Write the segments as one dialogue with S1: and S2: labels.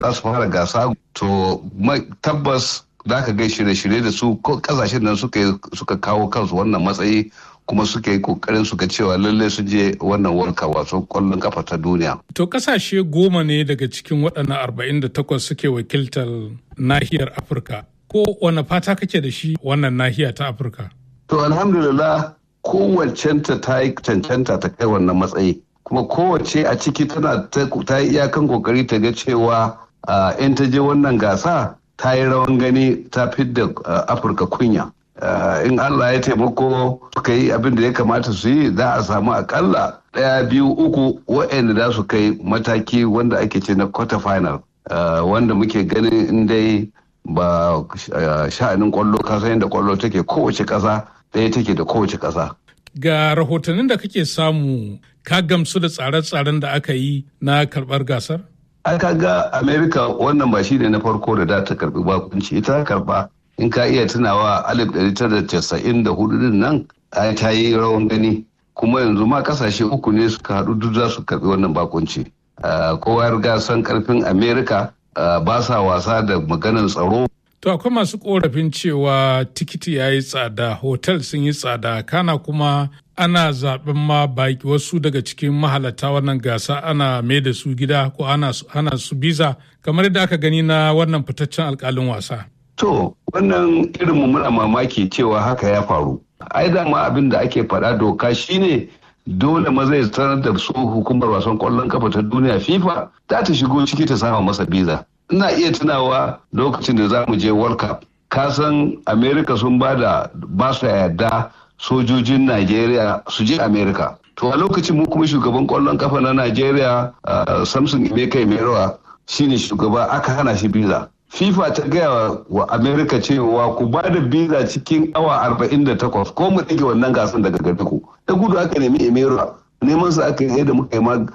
S1: za su fara gasa to tabbas za ka gai shirye-shirye da su kasashen nan suka kawo kansu wannan matsayi kuma suka yi kokarin suka cewa lalle sun je wannan warka wato kwallon kafa ta duniya.
S2: To kasashe goma ne daga cikin waɗannan arba'in da takwas suke wakiltar nahiyar Afirka. Ko wane fata kake da shi wannan nahiya ta Afirka?
S1: To alhamdulillah kowacenta ta yi cancanta ta kai wannan matsayi. Kuma kowace a ciki tana ta yi iyakan kokari ta ga cewa in ta je wannan gasa ta yi rawan gani ta fidda Afirka kunya. Uh, in Allah ya taimako suka yi abin da ya kamata su yi za a samu akalla ɗaya biyu uku waɗanda za su kai mataki wanda ake ce na quarter final uh, wanda muke ganin in dai ba uh, sha'anin kwallo kasa yadda kwallo take kowace ƙasa ɗaya take da kowace ƙasa.
S2: Ga rahotannin da kake samu ka gamsu da tsare-tsaren da aka yi na karɓar gasar?
S1: Aka ga Amerika wannan ba shi ne na farko da za ta karɓi bakunci ita karɓa in ka iya tunawa alif ɗari tara casa'in da hudu din nan ta yi rawan gani kuma yanzu ma kasashe uku ne suka haɗu duk za su karɓi wannan bakunci kowa riga san karfin amerika ba sa wasa da maganar tsaro
S2: to akwai masu korafin cewa tikiti ya yi tsada hotel sun yi tsada kana kuma ana zaɓen ma baki wasu daga cikin mahalata wannan gasa ana mai da su gida ko ana su biza kamar yadda aka gani na wannan fitaccen alkalin wasa
S1: To, wannan irin mu muna mamaki cewa haka ya faru. Ai dama abin da ake faɗa doka shine dole maza ya sanar da su hukumar wasan kwallon kafa ta duniya FIFA za ta shigo ciki ta sama masa biza. Ina iya tunawa lokacin da za mu je World Cup. Kasan America sun ba da ba su yarda sojojin Najeriya su je America. To a lokacin mu kuma shugaban kwallon kafa na Najeriya Samson Emeka Emerowa shine shugaba aka hana shi biza. FIFA ta gaya wa Amerika cewa ku ba da biza cikin awa 48 ko mu ɗage wannan gasan daga gare ku. Da gudu aka nemi Emera neman sa aka yi da muka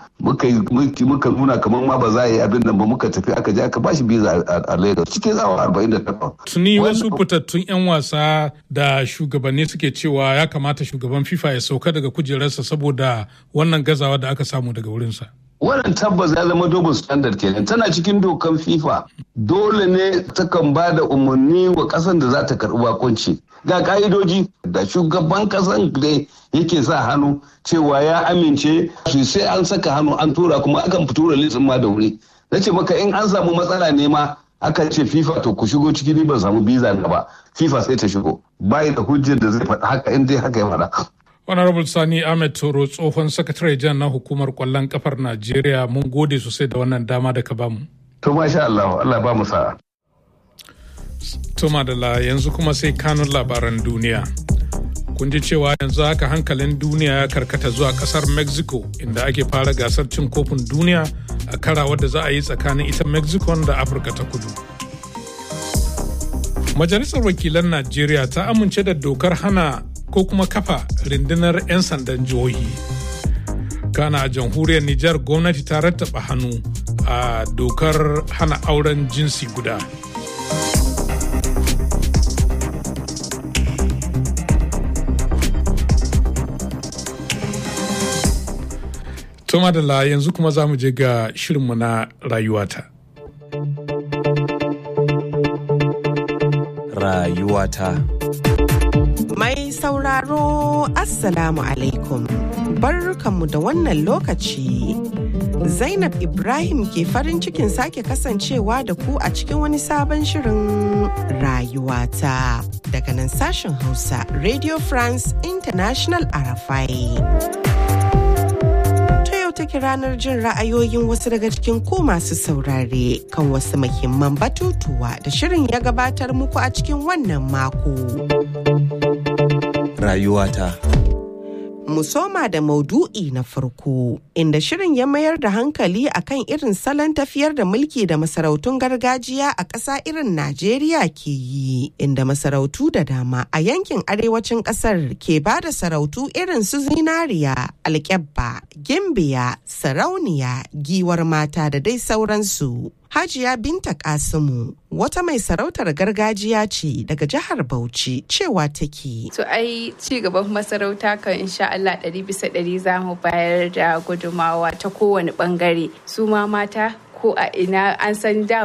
S1: yi muka nuna kamar ma ba za a yi abin nan ba muka tafi aka je aka bashi biza a Lagos cikin awa 48.
S2: Tuni wasu fitattun 'yan wasa da shugabanni suke cewa ya kamata shugaban FIFA ya sauka daga kujerarsa saboda wannan gazawa da aka samu daga wurinsa.
S1: wannan tabbas ya zama double standard kenan tana cikin dokan fifa dole ne takan ba da umarni wa kasan da za ta karbi bakunci ga ka'idoji da shugaban kasan da yake sa hannu cewa ya amince su sai an saka hannu an tura kuma akan tura litsin ma da wuri na ce maka in an samu matsala ne ma aka ce fifa to ku shigo ciki ni ban samu biza na ba fifa sai ta shigo bai da hujjar da zai faɗa haka in dai haka ya faɗa
S2: honorable sani ahmed toro tsohon sakatare jan na hukumar kwallon kafar najeriya mun gode sosai da wannan dama da ka bamu
S1: to masha allah allah ba mu sa'a
S2: to madalla yanzu kuma sai kanun labaran duniya kun ji cewa yanzu haka hankalin duniya ya karkata zuwa kasar mexico inda ake fara gasar cin kofin duniya a kara wadda za a yi tsakanin ita mexico da afirka ta kudu majalisar wakilan najeriya ta amince da dokar hana ko kuma kafa rundunar 'yan sandan jihohi kana a jamhuriyar nijar gwamnati ta rattaba hannu a dokar hana auren jinsi guda to madalla yanzu kuma za mu je ga shirinmu na rayuwata
S3: rayuwata
S4: Mai sauraro Assalamu alaikum. Barkanmu da wannan lokaci. Zainab Ibrahim ke farin cikin sake kasancewa da ku a cikin wani sabon shirin rayuwata. Daga nan sashen Hausa, Radio France International Arafai. take ranar jin ra'ayoyin wasu daga cikin ku masu saurare kan wasu muhimman batutuwa da shirin ya gabatar muku a cikin wannan mako.
S3: Rayuwata.
S4: mu soma da maudu'i na farko inda shirin ya mayar da hankali akan irin salon tafiyar da mulki da masarautun gargajiya a ƙasa irin Najeriya ke yi inda masarautu da dama a yankin arewacin ƙasar ke ba da sarautu irin su zinariya alƙyabba gimbiya sarauniya giwar mata da dai sauransu Hajiya Binta Kasimu wata mai sarautar gargajiya ce daga jihar Bauchi cewa take.
S5: To ai ci gaban masarauta kan insha Allah ɗari bisa ɗari za mu bayar da gudumawa ta kowane ɓangare. Su ma mata ko a ina an san da